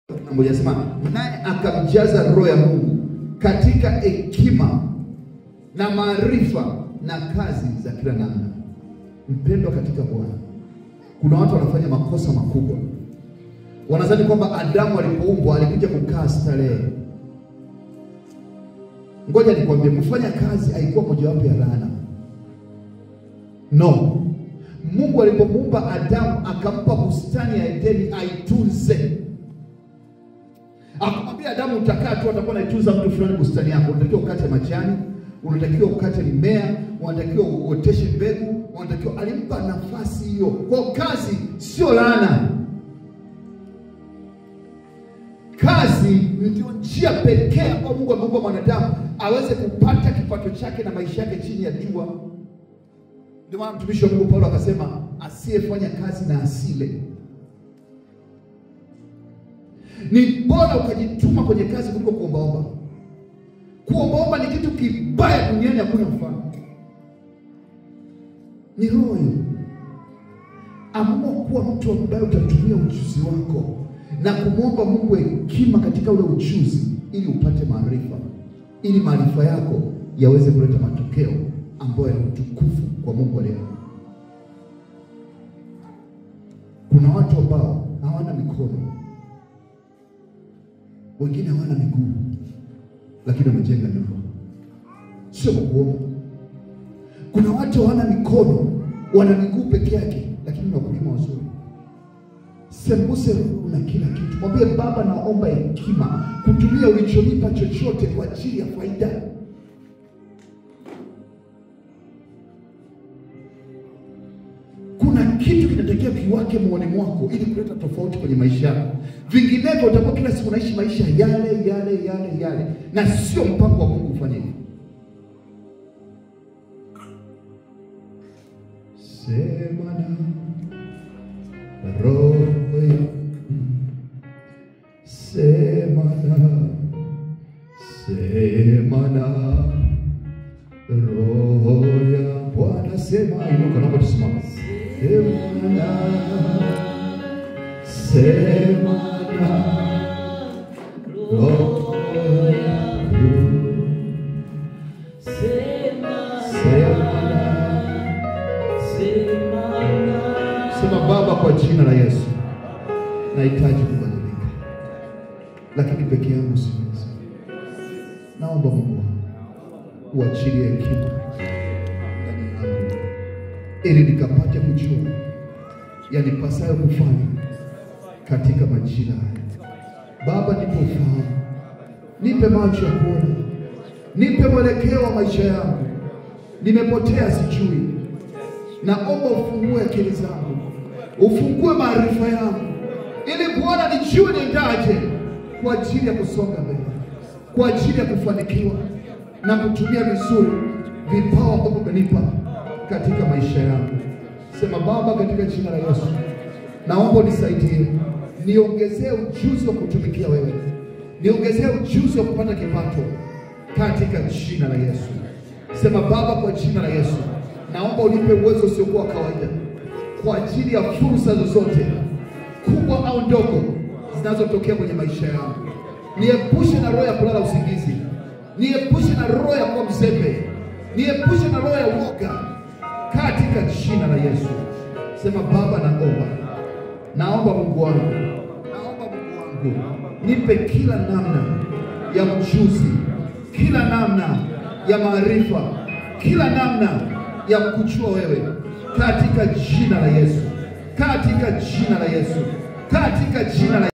moja sema, naye akamjaza roho ya Mungu katika hekima na maarifa na kazi za kila namna. Mpendwa katika Bwana, kuna watu wanafanya makosa makubwa, wanadhani kwamba Adamu alipoumbwa alikuja kukaa starehe. Ngoja nikwambie, kufanya kazi haikuwa mojawapo ya laana. No, Mungu alipomuumba Adamu akampa bustani ya Edeni aitunze. Akamwambia Adamu, utakaa tu, atakuwa anaitunza mtu fulani bustani yako. Unatakiwa ukate majani, unatakiwa ukate mimea, unatakiwa uoteshe mbegu, unatakiwa. Alimpa nafasi hiyo. Kwa kazi sio laana. Kazi ndio njia pekee ambayo Mungu ameumba mwanadamu aweze kupata kipato chake na maisha yake chini ya jua. Ndio maana mtumishi wa Mungu Paulo akasema, asiyefanya kazi na asile. Ni bora ukajituma kwenye kazi kuliko kuombaomba. Kuombaomba ni kitu kibaya duniani, hakuna mfano. Ni roho hiyo. Amua kuwa mtu ambaye utatumia ujuzi wako na kumwomba Mungu hekima katika ule ujuzi, ili upate maarifa, ili maarifa yako yaweze kuleta matokeo ambayo yana utukufu kwa Mungu leo. Kuna watu ambao hawana mikono, wengine hawana miguu, lakini wamejenga nyumba, sio kuomba. Kuna watu hawana mikono, wana miguu peke yake, lakini ni wakulima wazuri. Sembuse una kila kitu, mwambie Baba, naomba hekima kutumia ulichonipa chochote kwa ajili ya faida kuna kitu kinatakiwa kiwake moyoni mwako ili kuleta tofauti kwenye maisha yako. Vinginevyo utakuwa kila siku unaishi maisha yale yale yale yale, na sio mpango wa Mungu ufanye hivyo. Sema na roho yangu, sema na sema na roho ya Bwana, sema. Inuka, naomba tusimame. Sema na sema na roho yangu, sema na sema Baba, kwa jina la Yesu nahitaji kubadilika, lakini peke yangu siwezi. Naomba Mungu wangu uachilie hekima ndani yangu, ili nikapate kujua yanipasayo kufanya katika majira haya. Baba, nipe ufahamu, nipe macho ya kuona, nipe mwelekeo wa maisha yangu. Nimepotea, sijui. Naomba ufungue akili zangu, ufungue maarifa yangu, ili kuona nijue niendaje kwa ajili ya kusonga mbele, kwa ajili ya kufanikiwa na kutumia vizuri vipawa ambavyo umenipa katika maisha yangu. Sema Baba, katika jina la Yesu naomba unisaidie, niongezee ujuzi wa kutumikia wewe, niongezee ujuzi wa kupata kipato katika jina la Yesu. Sema Baba, kwa jina la Yesu naomba unipe uwezo usiokuwa kawaida kwa ajili ya fursa zozote kubwa au ndogo zinazotokea kwenye maisha yangu. Niepushe na roho ya kulala usingizi, niepushe na roho ya kuwa mzembe, niepushe na roho ya uoga katika jina la Yesu. Sema Baba, naomba naomba Mungu wangu, naomba Mungu wangu, nipe kila namna ya ujuzi, kila namna ya maarifa, kila namna ya kujua wewe katika jina la Yesu, katika jina la Yesu, katika jina la